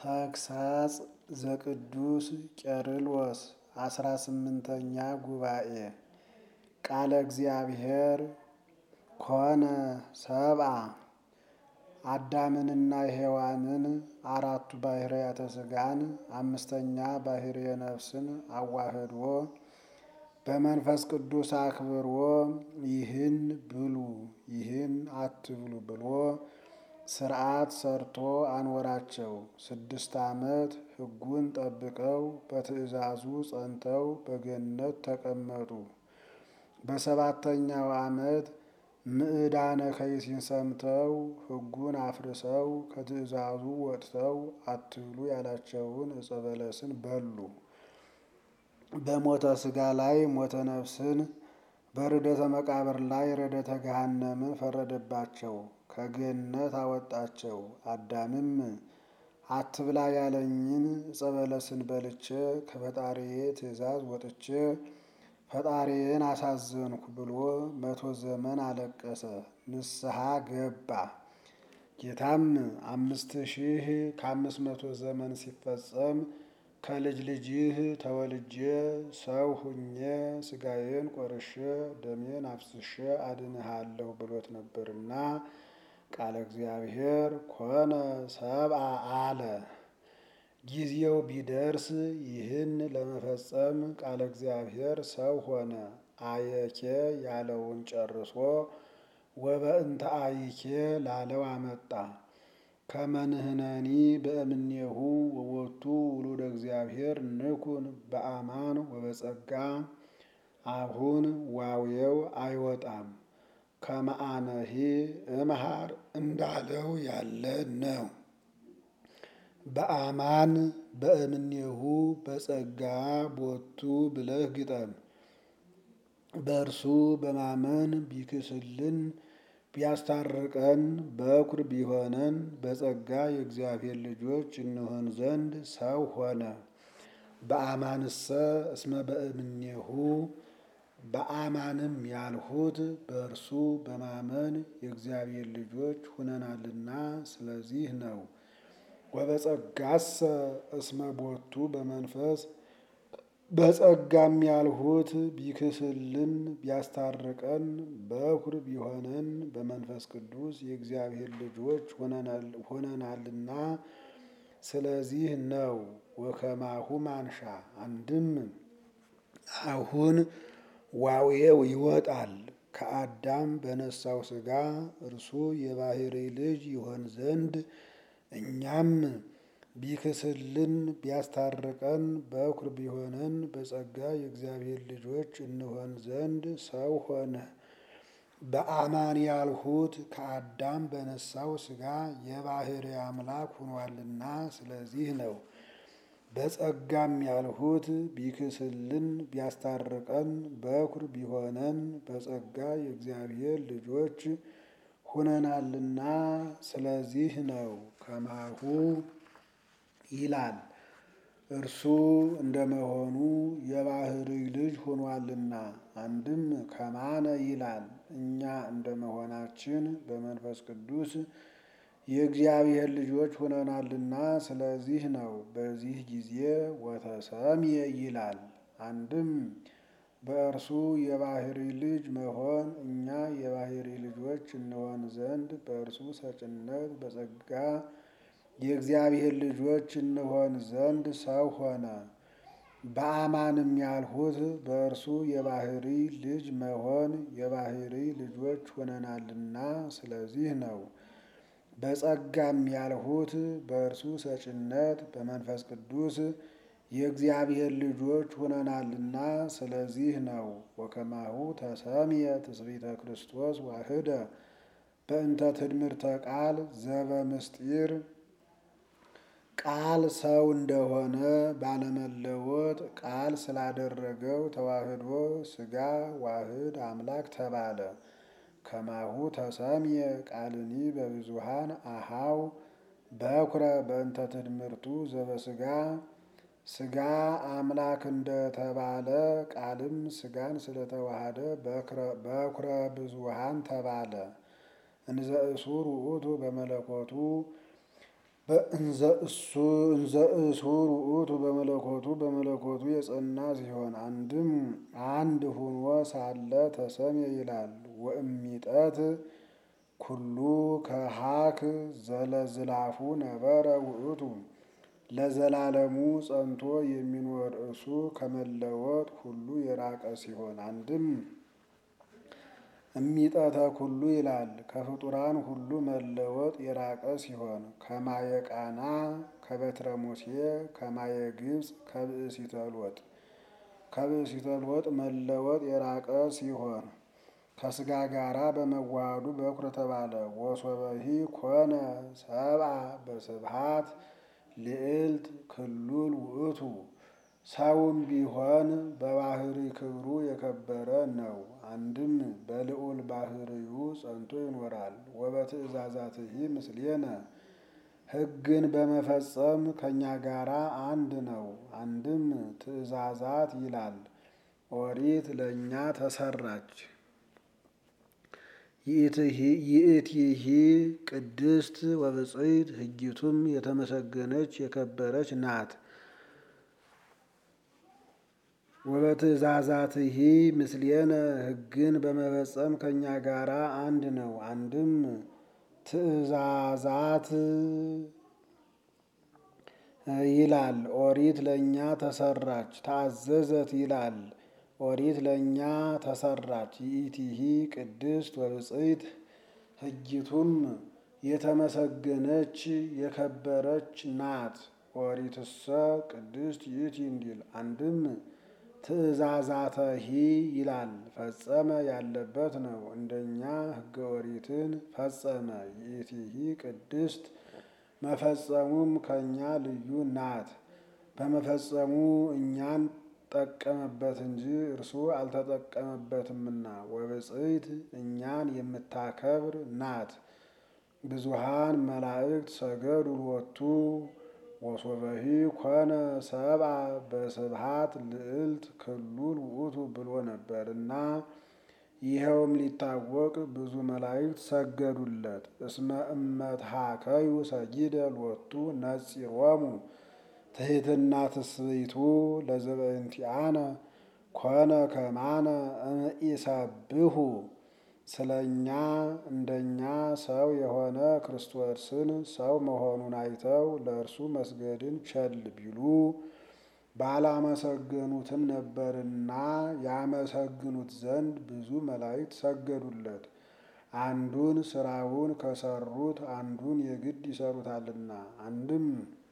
ተግሳጽ ዘቅዱስ ቄርሎስ አስራ ስምንተኛ ጉባኤ ቃለ እግዚአብሔር ኮነ ሰብአ አዳምንና ሔዋንን አራቱ ባህርያተ ሥጋን አምስተኛ ባህርየ ነፍስን አዋህዶ በመንፈስ ቅዱስ አክብሮ ይህን ብሉ ይህን አትብሉ ብሎ ሥርዓት ሰርቶ አኖራቸው። ስድስት ዓመት ሕጉን ጠብቀው በትእዛዙ ጸንተው በገነት ተቀመጡ። በሰባተኛው ዓመት ምዕዳነ ከይሲን ሰምተው ሕጉን አፍርሰው ከትእዛዙ ወጥተው አትብሉ ያላቸውን ዕፀ በለስን በሉ። በሞተ ሥጋ ላይ ሞተ ነፍስን በርደተ መቃብር ላይ ረደተ ገሃነምን ፈረደባቸው፣ ከገነት አወጣቸው። አዳምም አትብላ ያለኝን ዕፀ በለስን በልቼ ከፈጣሪዬ ትእዛዝ ወጥቼ ፈጣሪዬን አሳዘንኩ ብሎ መቶ ዘመን አለቀሰ፣ ንስሐ ገባ። ጌታም አምስት ሺህ ከአምስት መቶ ዘመን ሲፈጸም ከልጅ ልጅህ ተወልጄ ሰው ሁኜ ሥጋዬን ቆርሼ ደሜን አፍስሼ አድንሃለሁ ብሎት ነበርና ቃለ እግዚአብሔር ኮነ ሰብአ አለ። ጊዜው ቢደርስ ይህን ለመፈጸም ቃለ እግዚአብሔር ሰው ሆነ። አየኬ ያለውን ጨርሶ ወበእንተ አይኬ ላለው አመጣ። ከመንህነኒ በእምኔሁ ወቦቱ ውሉደ እግዚአብሔር ንኩን በአማን ወበጸጋ አሁን ዋውየው አይወጣም። ከመአነሂ እምሃር እንዳለው ያለ ነው። በአማን በእምኔሁ በጸጋ ቦቱ ብለህ ግጠም። በእርሱ በማመን ቢክስልን ቢያስታርቀን በኩር ቢሆነን በጸጋ የእግዚአብሔር ልጆች እንሆን ዘንድ ሰው ሆነ። በአማንሰ እስመ በእምኔሁ በአማንም ያልሁት በእርሱ በማመን የእግዚአብሔር ልጆች ሁነናልና ስለዚህ ነው። ወበጸጋሰ እስመ ቦቱ በመንፈስ በጸጋም ያልሁት ቢክስልን ቢያስታርቀን በኩር ቢሆነን በመንፈስ ቅዱስ የእግዚአብሔር ልጆች ሆነናልና ስለዚህ ነው። ወከማሁ ማንሻ አንድም አሁን ዋውየው ይወጣል። ከአዳም በነሳው ሥጋ እርሱ የባሕርይ ልጅ ይሆን ዘንድ እኛም ቢክስልን ቢያስታርቀን በኩር ቢሆነን በጸጋ የእግዚአብሔር ልጆች እንሆን ዘንድ ሰው ሆነ። በአማን ያልሁት ከአዳም በነሳው ሥጋ የባሕርይ አምላክ ሆኗልና ስለዚህ ነው። በጸጋም ያልሁት ቢክስልን ቢያስታርቀን በኩር ቢሆነን በጸጋ የእግዚአብሔር ልጆች ሁነናልና ስለዚህ ነው። ከማሁ ይላል እርሱ እንደመሆኑ የባሕርይ ልጅ ሆኗልና። አንድም ከማነ ይላል እኛ እንደመሆናችን በመንፈስ ቅዱስ የእግዚአብሔር ልጆች ሆነናልና ስለዚህ ነው። በዚህ ጊዜ ወተሰምየ ይላል። አንድም በእርሱ የባሕርይ ልጅ መሆን እኛ የባሕርይ ልጆች እንሆን ዘንድ በእርሱ ሰጭነት በጸጋ የእግዚአብሔር ልጆች እንሆን ዘንድ ሰው ሆነ። በአማንም ያልሁት በእርሱ የባሕርይ ልጅ መሆን የባሕርይ ልጆች ሆነናልና ስለዚህ ነው። በጸጋም ያልሁት በእርሱ ሰጭነት በመንፈስ ቅዱስ የእግዚአብሔር ልጆች ሆነናልና ስለዚህ ነው። ወከማሁ ተሰምየ ትስብእተ ክርስቶስ ዋህደ በእንተ ትድምርተ ቃል ዘበምስጢር ቃል ሰው እንደሆነ ባለመለወጥ ቃል ስላደረገው ተዋህዶ ሥጋ ዋህድ አምላክ ተባለ። ከማሁ ተሰምየ ቃልኒ በብዙሃን አሃው በኩረ በእንተ ትድምርቱ ዘበሥጋ ሥጋ አምላክ እንደተባለ ቃልም ሥጋን ስለተዋሃደ በኩረ ብዙሃን ተባለ። እንዘ እሱር ውእቱ በመለኮቱ በእንዘ እሱር ውእቱ በመለኮቱ በመለኮቱ የጸና ሲሆን አንድም አንድ ሁኖ ሳለ ተሰምየ ይላል። ወእሚጠት ኩሉ ከሃክ ዘለዝላፉ ነበረ ውእቱ ለዘላለሙ ጸንቶ የሚኖር እሱ ከመለወጥ ሁሉ የራቀ ሲሆን አንድም እሚጠተ ኩሉ ይላል ከፍጡራን ሁሉ መለወጥ የራቀ ሲሆን ከማየ ቃና ከበትረ ሙሴ ከማየ ግብፅ ከብእሲተ ሎጥ ከብእሲተ ሎጥ መለወጥ የራቀ ሲሆን ከስጋ ጋራ በመዋሃዱ በኩር ተባለ። ወሶበሂ ኮነ ሰብአ በስብሃት ልዕልት ክሉል ውእቱ ሰውም ቢሆን በባህሪ ክብሩ የከበረ ነው። አንድም በልዑል ባህርዩ ጸንቶ ይኖራል። ወበትእዛዛትሂ ምስሌነ ሕግን በመፈጸም ከእኛ ጋራ አንድ ነው። አንድም ትእዛዛት ይላል ኦሪት ለእኛ ተሰራች። ይእቲሂ ቅድስት ወብፅዕት ሕጊቱም የተመሰገነች የከበረች ናት። ወበትእዛዛትሂ ምስሌነ ሕግን በመፈጸም ከእኛ ጋራ አንድ ነው። አንድም ትእዛዛት ይላል ኦሪት ለእኛ ተሰራች። ታዘዘት ይላል ኦሪት ለእኛ ተሰራች። ይእቲሂ ቅድስት ወብፅዕት ሕጊቱም የተመሰገነች የከበረች ናት። ኦሪትሰ ቅድስት ይእቲ እንዲል አንድም ትእዛዛተሂ ይላል ፈጸመ ያለበት ነው። እንደኛ ሕገ ኦሪትን ፈጸመ። ይእቲሂ ቅድስት መፈጸሙም ከእኛ ልዩ ናት። በመፈጸሙ እኛን ጠቀመበት እንጂ እርሱ አልተጠቀመበትምና። ወብፅዕት እኛን የምታከብር ናት። ብዙሃን መላእክት ሰገዱ ሎቱ ወሶበሂ ኮነ ሰብአ በስብሃት ልዕልት ክሉል ውእቱ ብሎ ነበርና ይኸውም ሊታወቅ ብዙ መላእክት ሰገዱለት። እስመ እመትሃከዩ ሰጊደ ሎቱ ነጺሮሙ ትሕትና ትስብእቱ ለዘበእንቲአነ ኮነ ከማነ እምኢሰብሑ ስለ እኛ እንደኛ ሰው የሆነ ክርስቶስን ሰው መሆኑን አይተው ለእርሱ መስገድን ቸል ቢሉ ባላመሰገኑትም ነበርና ያመሰግኑት ዘንድ ብዙ መላእክት ሰገዱለት። አንዱን ስራውን ከሰሩት አንዱን የግድ ይሰሩታልና። አንድም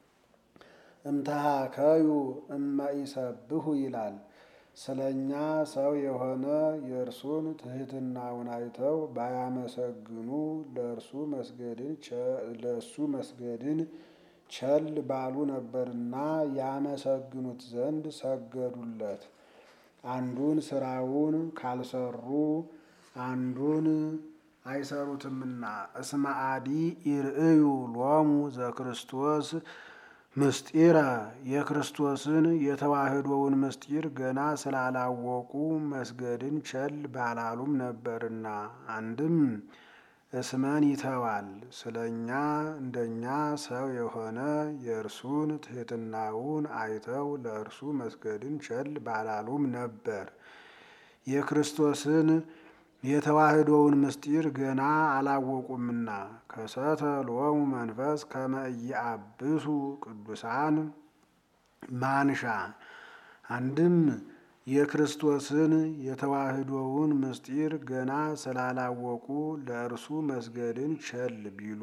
እምተሃከዩ እመኢሰብሑ ይላል። ስለ እኛ ሰው የሆነ የእርሱን ትሕትናውን አይተው ባያመሰግኑ ለእርሱ መስገድን ለእሱ መስገድን ቸል ባሉ ነበርና ያመሰግኑት ዘንድ ሰገዱለት። አንዱን ስራውን ካልሰሩ አንዱን አይሰሩትምና። እስመ አዲ ይርእዩ ሎሙ ዘክርስቶስ ምስጢረ የክርስቶስን የተዋህዶውን ምስጢር ገና ስላላወቁ መስገድን ቸል ባላሉም ነበርና። አንድም እስመን ይተዋል ስለ እኛ እንደኛ ሰው የሆነ የእርሱን ትሕትናውን አይተው ለእርሱ መስገድን ቸል ባላሉም ነበር። የክርስቶስን የተዋህዶውን ምስጢር ገና አላወቁምና። ከሰተ ሎሙ መንፈስ ከመ ኢየአብሱ ቅዱሳን ማንሻ አንድም የክርስቶስን የተዋህዶውን ምስጢር ገና ስላላወቁ ለእርሱ መስገድን ቸል ቢሉ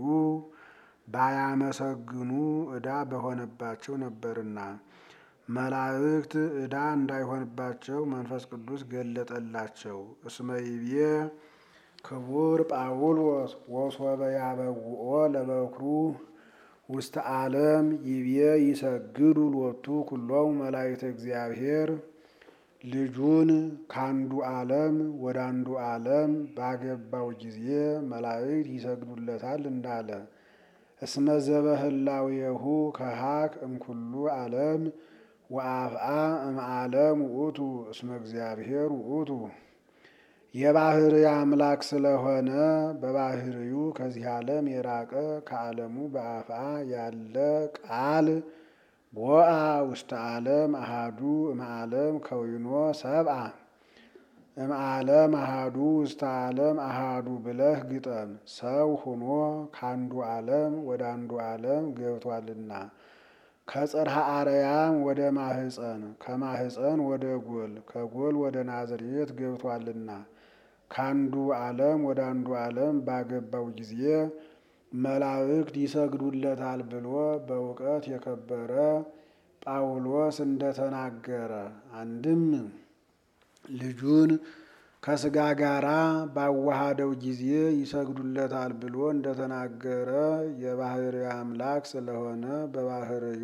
ባያመሰግኑ ዕዳ በሆነባቸው ነበርና። መላእክት ዕዳ እንዳይሆንባቸው መንፈስ ቅዱስ ገለጠላቸው። እስመ ይቤ ክቡር ጳውሎስ ወሶበ ያበውኦ ለበኩሩ ውስተ ዓለም ይቤ ይሰግዱ ሎቱ ኩሎሙ መላእክተ እግዚአብሔር ልጁን ካንዱ ዓለም ወደ አንዱ ዓለም ባገባው ጊዜ መላእክት ይሰግዱለታል እንዳለ እስመ ዘበህላዌሁ ከሃክ እምኩሉ ዓለም ወአፍአ እምዓለም ውእቱ እስመ እግዚአብሔር ውእቱ የባህሪ አምላክ ስለሆነ በባህሪዩ ከዚህ ዓለም የራቀ ከዓለሙ በአፋ ያለ ቃል ቦአ ውስተ ዓለም አሃዱ እምዓለም ከዊኖ ሰብአ እምዓለም አሃዱ ውስተ ዓለም አሃዱ ብለህ ግጠም። ሰው ሁኖ ከአንዱ ዓለም ወደ አንዱ ዓለም ገብቷልና ከጽርሐ አርያም ወደ ማህፀን ከማህፀን ወደ ጎል ከጎል ወደ ናዝሬት ገብቷልና ከአንዱ ዓለም ወደ አንዱ ዓለም ባገባው ጊዜ መላእክት ይሰግዱለታል ብሎ በእውቀት የከበረ ጳውሎስ እንደተናገረ አንድም ልጁን ከስጋ ጋራ ባዋሃደው ጊዜ ይሰግዱለታል ብሎ እንደተናገረ የባህሪ አምላክ ስለሆነ በባህርዩ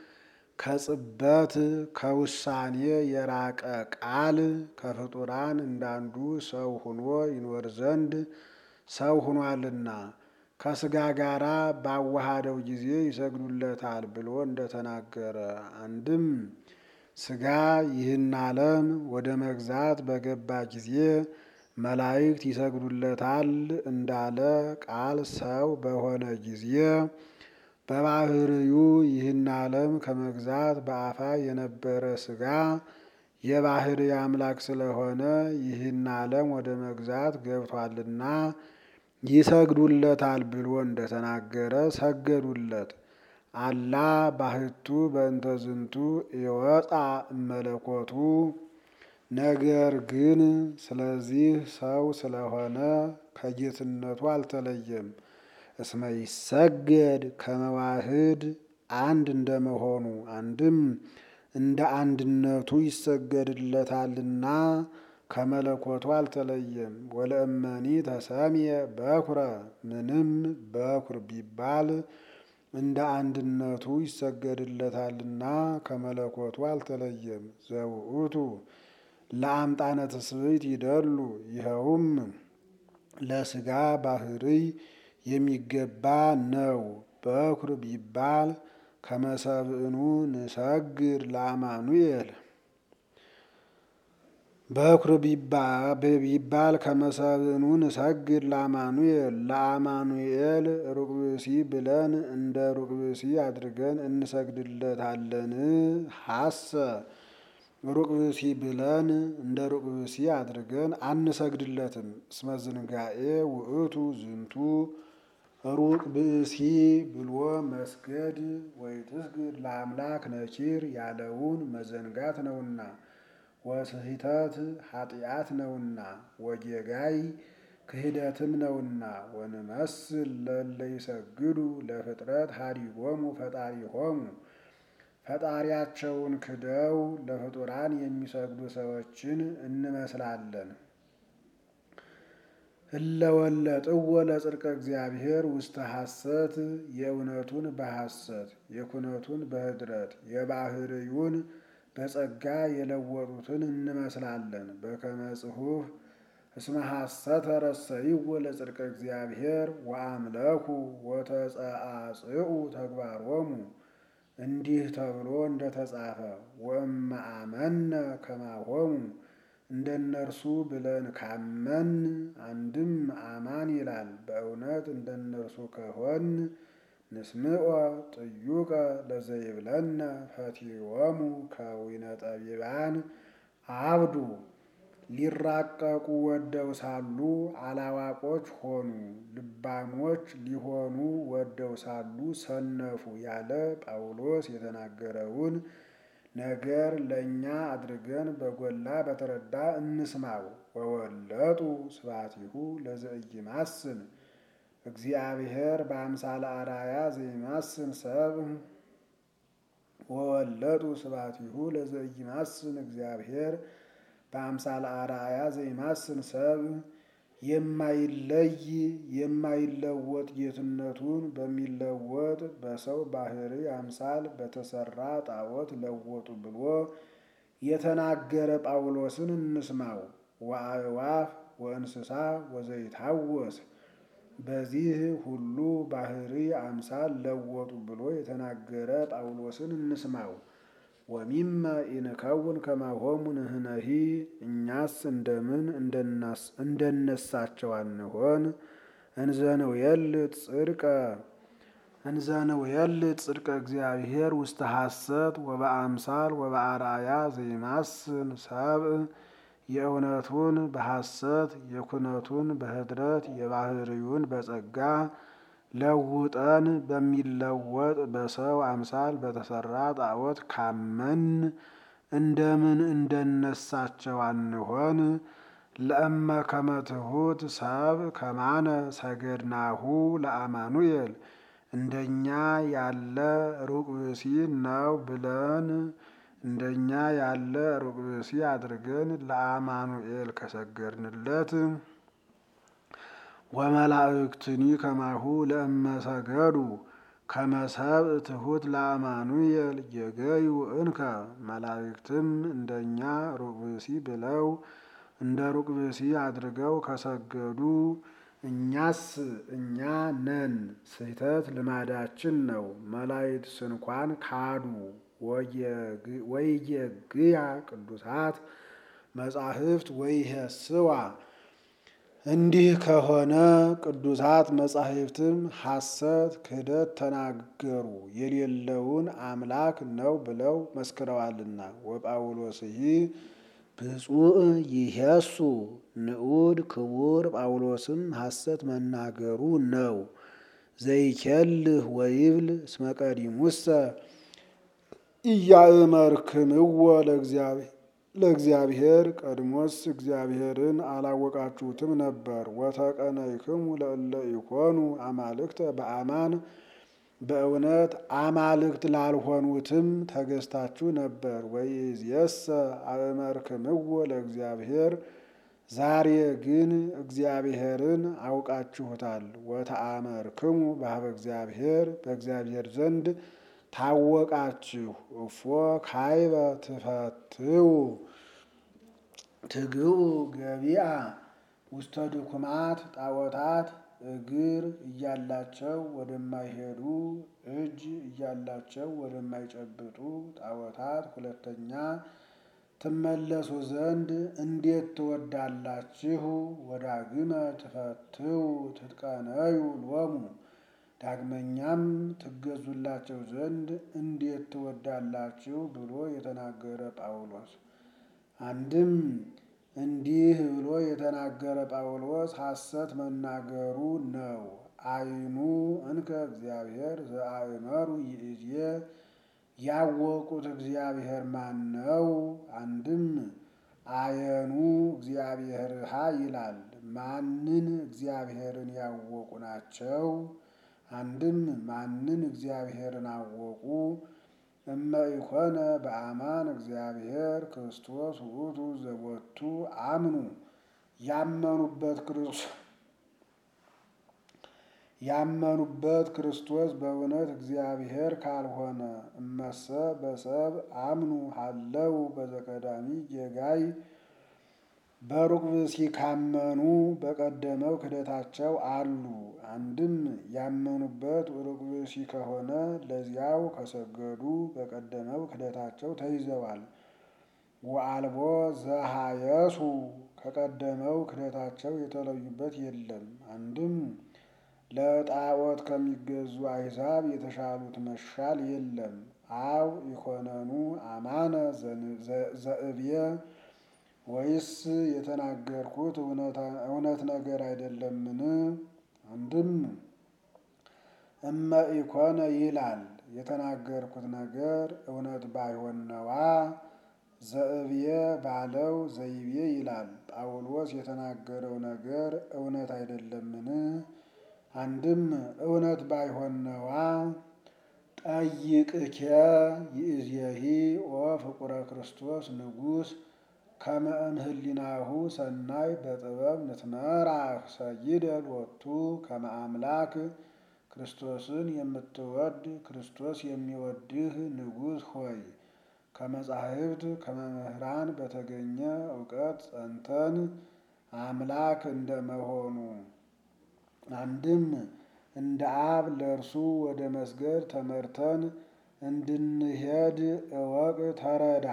ከጽበት ከውሳኔ የራቀ ቃል ከፍጡራን እንዳንዱ ሰው ሁኖ ይኖር ዘንድ ሰው ሁኗልና ከስጋ ጋራ ባዋሃደው ጊዜ ይሰግዱለታል ብሎ እንደተናገረ አንድም ስጋ ይህን ዓለም ወደ መግዛት በገባ ጊዜ መላእክት ይሰግዱለታል እንዳለ ቃል ሰው በሆነ ጊዜ በባህርዩ ይህን ዓለም ከመግዛት በአፋ የነበረ ስጋ የባህሪ አምላክ ስለሆነ ይህን ዓለም ወደ መግዛት ገብቷልና ይሰግዱለታል ብሎ እንደተናገረ ሰገዱለት። አላ ባህቱ በእንተ ዝንቱ ይወጣ እመለኮቱ ነገር ግን ስለዚህ ሰው ስለሆነ ከጌትነቱ አልተለየም። እስመ ይሰገድ ከመዋህድ አንድ እንደመሆኑ አንድም እንደ አንድነቱ ይሰገድለታልና ከመለኮቱ አልተለየም። ወለእመኒ ተሰምየ በኩረ ምንም በኩር ቢባል እንደ አንድነቱ ይሰገድለታልና ከመለኮቱ አልተለየም። ዘውእቱ ለአምጣነ ትስብእት ይደሉ ይኸውም ለስጋ ባህርይ የሚገባ ነው። በኩር ቢባል ከመሰብእኑ ንሰግድ ለአማኑኤል በኩር ቢባል ከመሰብእኑ ንሰግድ ለአማኑኤል ለአማኑኤል ሩቅ ብእሲ ብለን እንደ ሩቅ ብእሲ አድርገን እንሰግድለታለን። ሀሰ ሩቅ ብእሲ ብለን እንደ ሩቅ ብእሲ አድርገን አንሰግድለትም። እስመ ዝንጋኤ ውእቱ ዝንቱ ሩቅ ብእሲ ብሎ መስገድ ወይ ትስግድ ለአምላክ ነኪር ያለውን መዘንጋት ነውና ወስሂተት ኃጢአት ነውና ወጌጋይ ክህደትም ነውና ወንመስል ለለ ይሰግዱ ለፍጥረት ሀዲጎሙ ፈጣሪሆሙ ፈጣሪያቸውን ክደው ለፍጡራን የሚሰግዱ ሰዎችን እንመስላለን። እለወለጥዎ ለጽድቀ እግዚአብሔር ውስተ ሐሰት የእውነቱን በሐሰት የኩነቱን በህድረት የባህርዩን በጸጋ የለወጡትን እንመስላለን። በከመ ጽሑፍ እስመ ሐሰተ ረሰይዎ ለጽድቀ እግዚአብሔር ወአምለኩ ወተጸአጽኡ ተግባሮሙ እንዲህ ተብሎ እንደተጻፈ ወእመ አመነ ከማሆሙ እንደነርሱ ብለን ካመን አንድም አማን ይላል። በእውነት እንደነርሱ ከሆን ንስምዖ ጥዩቀ ለዘይብለነ ፈቲዎሙ ከዊነ ጠቢባን አብዱ ሊራቀቁ ወደው ሳሉ አላዋቆች ሆኑ፣ ልባሞች ሊሆኑ ወደው ሳሉ ሰነፉ ያለ ጳውሎስ የተናገረውን ነገር ለእኛ አድርገን በጎላ በተረዳ እንስማው። ወወለጡ ስብሐቲሁ ለዘኢይማስን እግዚአብሔር በአምሳለ አርአያ ዘይማስን ሰብ ወወለጡ ስብሐቲሁ ለዘኢይማስን እግዚአብሔር በአምሳለ አርአያ ዘይማስን ሰብ የማይለይ የማይለወጥ ጌትነቱን በሚለወጥ በሰው ባህሪ አምሳል በተሰራ ጣዖት ለወጡ ብሎ የተናገረ ጳውሎስን እንስማው። ወአዕዋፍ ወእንስሳ ወዘይታወስ በዚህ ሁሉ ባህሪ አምሳል ለወጡ ብሎ የተናገረ ጳውሎስን እንስማው። ወሚመ ኢንከውን ከማሆሙ ንሕነሂ እኛስ እንደምን እንደነሳቸው አንሆን እንዘንውየልጥ ጽድቀ እንዘንውየልጥ ጽድቀ እግዚአብሔር ውስተ ሐሰት ወበአምሳል ወበአርአያ ዘይማስን ሰብእ የእውነቱን በሐሰት የኩነቱን በኅድረት የባህርዩን በጸጋ ለውጠን በሚለወጥ በሰው አምሳል በተሰራ ጣዖት ካመን እንደምን እንደነሳቸው አንሆን። ለእመ ከመ ትሑት ሰብእ ከማነ ሰገድናሁ ለአማኑኤል እንደኛ ያለ ሩቅ ብእሲ ነው ብለን እንደኛ ያለ ሩቅ ብእሲ አድርገን ለአማኑኤል ከሰገድንለት ወመላእክትኒ ከማሁ ለእመ ሰገዱ ከመ ሰብእ ትሑት ለአማኑኤል የገዩ እንከ መላእክትም እንደኛ ሩቅ ብእሲ ብለው እንደ ሩቅ ብእሲ አድርገው ከሰገዱ እኛስ እኛ ነን። ስህተት ልማዳችን ነው። መላእክት ስንኳን ካዱ። ወይጌግያ ቅዱሳት መጻሕፍት ወይሄስዋ እንዲህ ከሆነ ቅዱሳት መጻሕፍትም ሐሰት ክህደት ተናገሩ የሌለውን አምላክ ነው ብለው መስክረዋልና። ወጳውሎስሂ ብፁዕ ይሄሱ ንዑድ ክቡር ጳውሎስም ሐሰት መናገሩ ነው። ዘይኬልህ ወይብል እስመ ቀዲሙሰ ኢያእመርክምዎ ለእግዚአብሔር ቀድሞስ እግዚአብሔርን አላወቃችሁትም ነበር። ወተቀነይክሙ ለእለ ኢኮኑ አማልክተ በአማን በእውነት አማልክት ላልሆኑትም ተገዝታችሁ ነበር። ወይእዜሰ አእመርክምዎ ለእግዚአብሔር ዛሬ ግን እግዚአብሔርን አውቃችሁታል። ወተአመርክሙ በኀበ እግዚአብሔር በእግዚአብሔር ዘንድ ታወቃችሁ። እፎ ካይበ ትፈትው ትግኡ ገቢአ ውስተ ድኩማት ጣዖታት እግር እያላቸው ወደማይሄዱ እጅ እያላቸው ወደማይጨብጡ ጣዖታት ሁለተኛ ትመለሱ ዘንድ እንዴት ትወዳላችሁ? ወዳግመ ትፈትው ትጥቀነዩ ሎሙ ዳግመኛም ትገዙላቸው ዘንድ እንዴት ትወዳላችሁ ብሎ የተናገረ ጳውሎስ። አንድም እንዲህ ብሎ የተናገረ ጳውሎስ ሐሰት መናገሩ ነው። አይኑ እንከ እግዚአብሔር ዘአእመሩ ይእዜ ያወቁት እግዚአብሔር ማን ነው? አንድም አየኑ እግዚአብሔርሃ ይላል። ማንን እግዚአብሔርን ያወቁ ናቸው? አንድም ማንን እግዚአብሔርን አወቁ? እመ ኢኮነ በአማን እግዚአብሔር ክርስቶስ ውእቱ ዘቦቱ አምኑ ያመኑበት ክርስቶስ ያመኑበት ክርስቶስ በእውነት እግዚአብሔር ካልሆነ እመሰ በሰብ አምኑ ሀለው በዘቀዳሚ ጌጋይ በሩቅ ብእሲ ካመኑ በቀደመው ክደታቸው አሉ። አንድም ያመኑበት ሩቅ ብእሲ ከሆነ ለዚያው ከሰገዱ በቀደመው ክደታቸው ተይዘዋል። ወአልቦ ዘሃየሱ ከቀደመው ክደታቸው የተለዩበት የለም። አንድም ለጣዖት ከሚገዙ አሕዛብ የተሻሉት መሻል የለም። አው ኢኮነኑ አማነ ዘእብየ ወይስ የተናገርኩት እውነት ነገር አይደለምን? አንድም እመ ኢኮነ ይላል የተናገርኩት ነገር እውነት ባይሆን ነዋ። ዘእብየ ባለው ዘይቤ ይላል። ጳውሎስ የተናገረው ነገር እውነት አይደለምን? አንድም እውነት ባይሆን ነዋ። ጠይቅኬ ይእዜሂ ኦ ፍቁረ ክርስቶስ ንጉሥ ከመ እምኅሊናሁ ሰናይ በጥበብ ንትመራህ ሰይደ ሎቱ ከመ አምላክ ክርስቶስን የምትወድ ክርስቶስ የሚወድህ ንጉሥ ሆይ ከመጻሕፍት ከመምህራን በተገኘ እውቀት ጸንተን አምላክ እንደመሆኑ አንድም እንደ አብ ለእርሱ ወደ መስገድ ተመርተን እንድንሄድ እወቅ ተረዳ።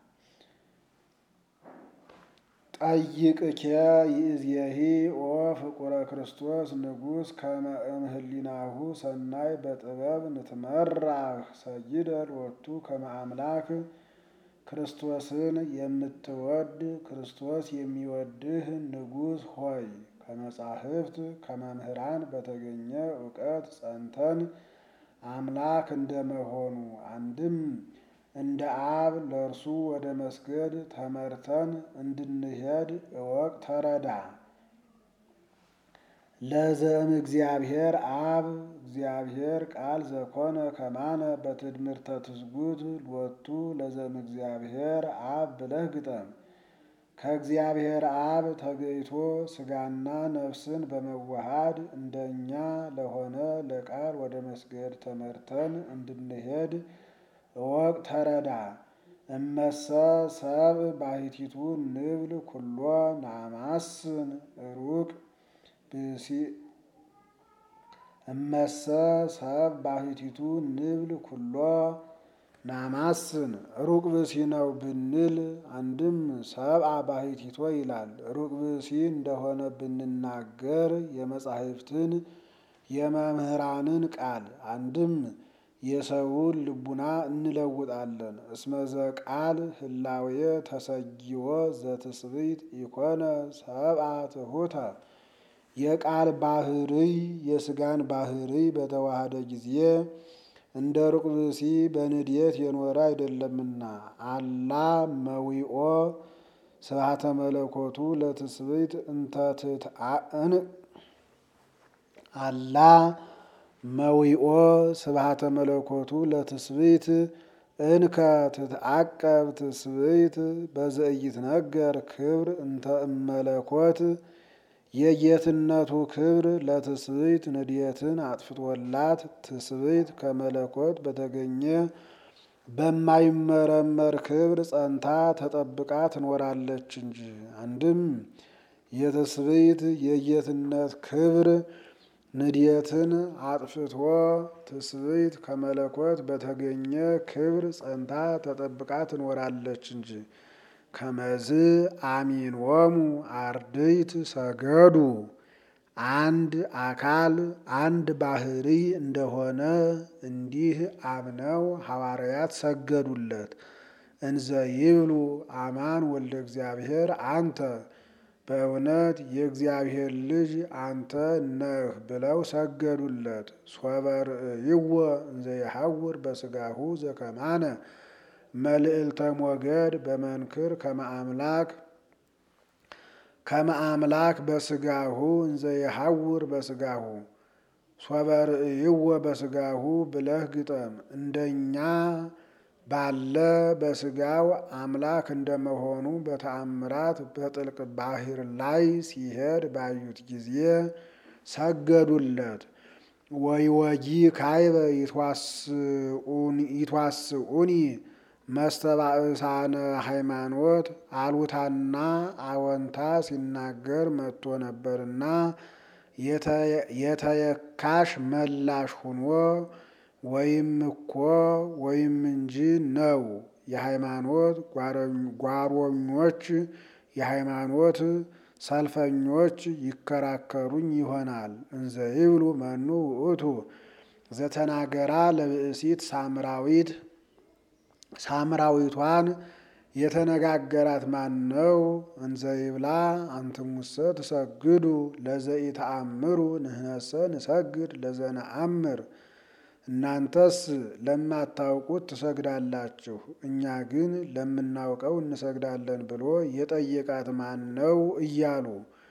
ጠይቅኬ ይእዜሂ ኦ ፍቁረ ክርስቶስ ንጉሥ ከመ እምህሊናሁ ሰናይ በጥበብ ንትመራህ ሰይደ ሎቱ ከመ አምላክ ክርስቶስን የምትወድ ክርስቶስ የሚወድህ ንጉሥ ሆይ ከመጻሕፍት ከመምህራን በተገኘ እውቀት ጸንተን አምላክ እንደመሆኑ አንድም እንደ አብ ለእርሱ ወደ መስገድ ተመርተን እንድንሄድ እወቅ ተረዳ። ለዘእም እግዚአብሔር አብ እግዚአብሔር ቃል ዘኮነ ከማነ በትድምርተ ትስጉት ሎቱ ለዘእም እግዚአብሔር አብ ብለህ ግጠም። ከእግዚአብሔር አብ ተገይቶ ሥጋና ነፍስን በመዋሃድ እንደኛ ለሆነ ለቃል ወደ መስገድ ተመርተን እንድንሄድ እወቅ ተረዳ። እመሰ ሰብ ባሕቲቱ ንብል ኩሎ ናማስን ሩቅ ብእሲ እመሰ ሰብ ባሕቲቱ ንብል ኩሎ ናማስን ሩቅ ብእሲ ነው ብንል አንድም ሰብአ ባሕቲቶ ይላል። ሩቅ ብእሲ እንደሆነ ብንናገር የመጻሕፍትን የመምህራንን ቃል አንድም የሰውን ልቡና እንለውጣለን። እስመዘ ቃል ህላዌ ተሰጊዎ ዘትስብእት ኢኮነ ሰብአ ትሑተ የቃል ባህርይ የሥጋን ባህርይ በተዋሃደ ጊዜ እንደ ሩቅ ብእሲ በንድየት የኖረ አይደለምና አላ መዊኦ ስብሐተ መለኮቱ ለትስብእት እንተ ትትአን አላ መዊኦ ስብሐተ መለኮቱ ለትስብእት እንከ ትትዓቀብ ትስብእት በዘኢይትነገር ክብር እንተ እመለኮት የጌትነቱ ክብር ለትስብእት ንድየትን አጥፍቶላት ትስብእት ከመለኮት በተገኘ በማይመረመር ክብር ጸንታ ተጠብቃ ትኖራለች እንጂ። አንድም የትስብእት የጌትነት ክብር ንድየትን አጥፍቶ ትስብእት ከመለኮት በተገኘ ክብር ጸንታ ተጠብቃ ትኖራለች እንጂ። ከመዝ አሚኖሙ አርድእት ሰገዱ አንድ አካል አንድ ባሕርይ እንደሆነ እንዲህ አምነው ሐዋርያት ሰገዱለት። እንዘ ይብሉ አማን ወልደ እግዚአብሔር አንተ በእውነት የእግዚአብሔር ልጅ አንተ ነህ ብለው ሰገዱለት። ሶበ ርእይዎ እንዘ የሐውር በሥጋሁ ዘከማነ መልዕልተ ሞገድ በመንክር ከመ አምላክ ከመ አምላክ በሥጋሁ እንዘ የሐውር በሥጋሁ ሶበ ርእይዎ በሥጋሁ ብለህ ግጠም። እንደኛ ባለ በሥጋው አምላክ እንደመሆኑ በተአምራት በጥልቅ ባሕር ላይ ሲሄድ ባዩት ጊዜ ሰገዱለት። ወይወጂ ካይበ ይትዋስኡኒ መስተባእሳነ ሃይማኖት አሉታና አወንታ ሲናገር መጥቶ ነበርና የተየካሽ መላሽ ሁኖ ወይም እኮ ወይም እንጂ ነው። የሃይማኖት ጓሮኞች የሃይማኖት ሰልፈኞች ይከራከሩኝ ይሆናል። እንዘ ይብሉ መኑ ውእቱ ዘተናገራ ለብእሲት ሳምራዊት ሳምራዊቷን የተነጋገራት ማን ነው? እንዘ ይብላ አንትሙሰ ትሰግዱ ለዘኢተአምሩ ንሕነሰ ንሰግድ ለዘነአምር። እናንተስ ለማታውቁት ትሰግዳላችሁ፣ እኛ ግን ለምናውቀው እንሰግዳለን ብሎ የጠየቃት ማን ነው? እያሉ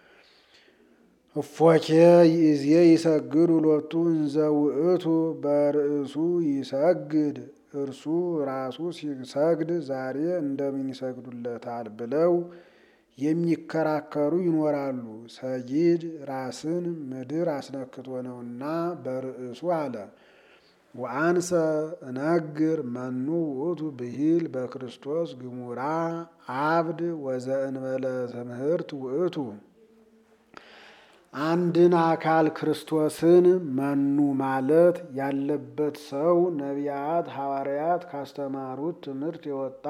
እፎኬ ይእዜ ይሰግዱ ሎቱ እንዘ ውእቱ በርእሱ ይሰግድ እርሱ ራሱ ሲሰግድ ዛሬ እንደምን ይሰግዱለታል ብለው የሚከራከሩ ይኖራሉ። ሰጊድ ራስን ምድር አስነክቶ ነውና በርእሱ አለ። ወአንሰ እነግር መኑ ውእቱ ብሂል በክርስቶስ ግሙራ አብድ ወዘእንበለ ትምህርት ውእቱ አንድን አካል ክርስቶስን መኑ ማለት ያለበት ሰው ነቢያት ሐዋርያት ካስተማሩት ትምህርት የወጣ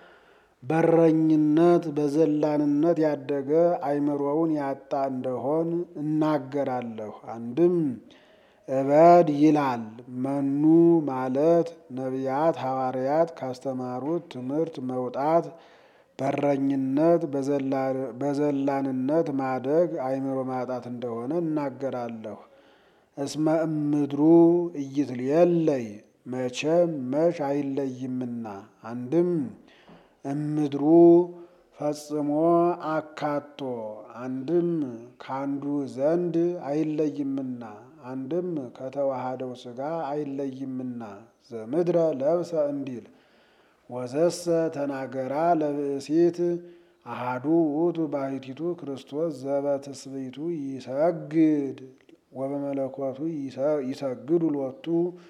በረኝነት በዘላንነት ያደገ አይምሮውን ያጣ እንደሆን እናገራለሁ። አንድም እበድ ይላል። መኑ ማለት ነቢያት ሐዋርያት ካስተማሩት ትምህርት መውጣት በረኝነት በዘላንነት ማደግ አይምሮ ማጣት እንደሆነ እናገራለሁ። እስመ እምድሩ ኢይትልየለይ መቼም መች አይለይምና። አንድም እምድሩ ፈጽሞ አካቶ አንድም ካንዱ ዘንድ አይለይምና አንድም ከተዋሃደው ሥጋ አይለይምና ዘምድረ ለብሰ እንዲል ወዘሰ ተናገራ ለብእሲት አሃዱ ውእቱ ባሕቲቱ ክርስቶስ ዘበትስብእቱ ይሰግድ ወበመለኮቱ ይሰግዱ ሎቱ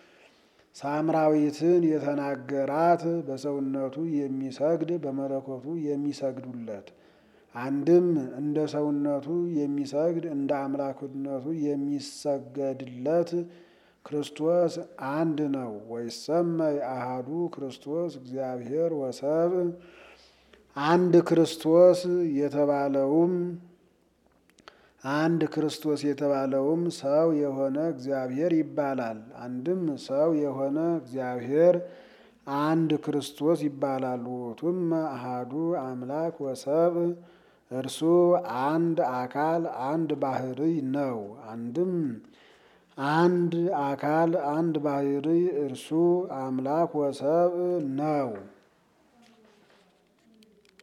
ሳምራዊትን የተናገራት በሰውነቱ የሚሰግድ በመለኮቱ የሚሰግዱለት አንድም እንደ ሰውነቱ የሚሰግድ እንደ አምላክነቱ የሚሰገድለት ክርስቶስ አንድ ነው። ወይሰመይ አሃዱ ክርስቶስ እግዚአብሔር ወሰብ አንድ ክርስቶስ የተባለውም አንድ ክርስቶስ የተባለውም ሰው የሆነ እግዚአብሔር ይባላል። አንድም ሰው የሆነ እግዚአብሔር አንድ ክርስቶስ ይባላል። ውእቱም አሃዱ አምላክ ወሰብ እርሱ አንድ አካል አንድ ባሕርይ ነው። አንድም አንድ አካል አንድ ባሕርይ እርሱ አምላክ ወሰብ ነው።